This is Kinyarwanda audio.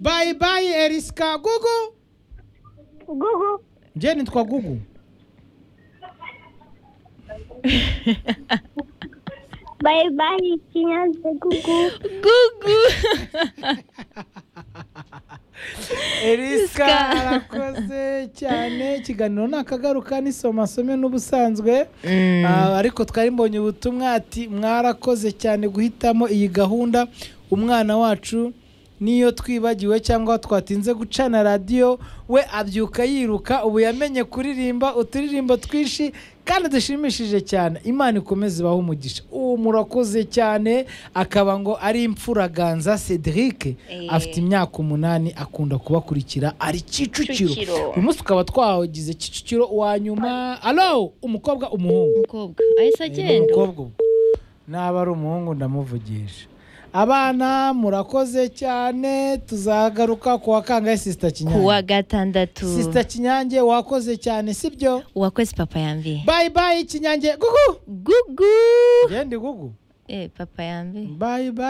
bayi bayi erisika gugu gugu njye nitwa gugu bayi bayi kinyaze gugu gugu erisika Eriska. arakoze cyane ikiganiro nakagaruka nisoma asome n'ubusanzwe Mm. Ah, ariko twari mbonye ubutumwa ati mwarakoze cyane guhitamo iyi gahunda umwana wacu niyo twibagiwe cyangwa twatinze gucana radiyo we abyuka yiruka ubu yamenye kuririmba uturirimbo twinshi kandi dushimishije cyane imana ikomeze ibaho umugisha ubu murakoze cyane akaba ngo ari imfuraganza cedric Eh. afite imyaka umunani akunda kubakurikira ari kicukiro Kicukiro. uyu munsi tukaba twagize kicukiro wa nyuma alo umukobwa umuhungu umukobwa ahise agenda umukobwa ubwo naba ari umuhungu ndamuvugisha abana murakoze cyane tuzagaruka ku wa kangahe sisita ku wa kinyange gatandatu sisita kinyange wakoze cyane sibyo uwakoze papa yambiye bayi bayi kinyange gugu gugu genda gugu eh papa yambiye bayi bayi